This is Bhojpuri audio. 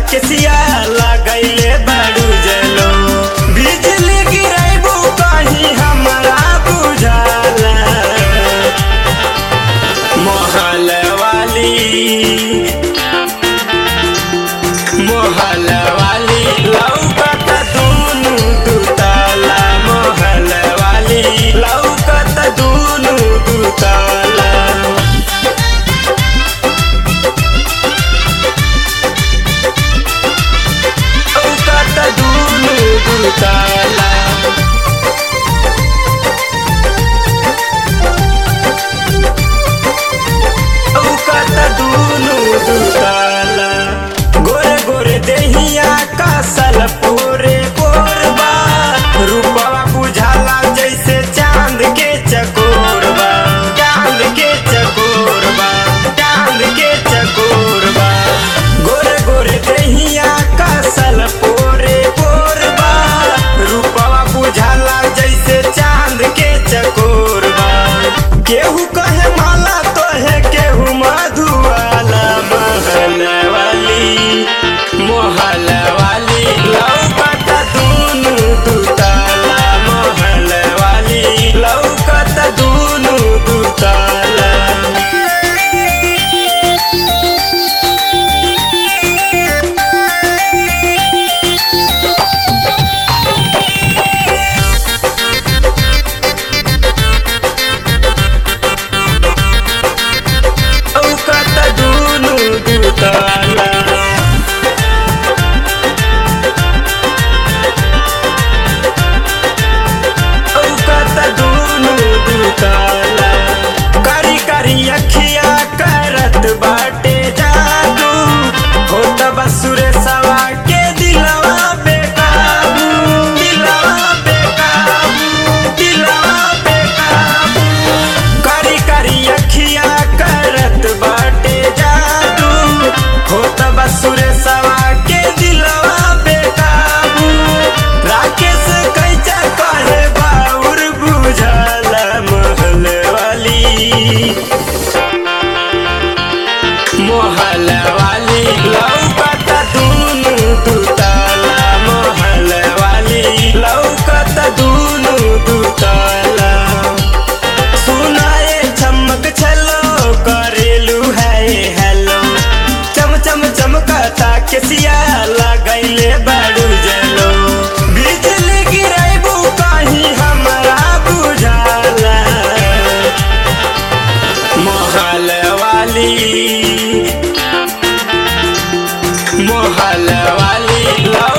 केसिया लगैले बाड़ू जलो बिजली गिरैबू कहीं हमरा बुझाला मोहल वाली मोहल वाली लौकत दुनु दुताला मोहल वाली लौकत दुनु दुताला लौकत दुनु दुताला लौकत दुनु दुताला गोरे गोरे देहिया कासल पोरे पोरबा रूपवा बुझाला जैसे चांद के चकोरबा चांद के चकोरबा चांद के चकोरबा गोरे गोरे देहिया कासल पोरे पोरबा रूपवा बुझाला जैसे चांद के चकोरबा केहू कहे माला तो है केहू मधुवाला महल वाली मोहल वाली लौकत दुनु दुताला महल वाली लौकत दुनु दुताला लौकत दुनु दुताला लौकत दुनु दुताला करी करी अखिया करत बाटे जादू होत बसुरे सवा के दिलवा बेकाबू दिलवा बेकाबू दिलवा बेकाबू करी करी अखिया करत बाटे जादू होत बसुरे सवा के दिलवा बेकाबू राकेश कैचा कहे बाउर बुझाला महल वाली मोहल वाली लौकत दुनु दुताला मोहल वाली लौकत दुनु दुताला सुनाए चमक छलो करेलू है हेलो चम चम चमकता केसिया लगैले बाड़ू जलो बिजली गिरैबू कहीं हमरा बुझाला मोहल वाली मोहल वाली लौ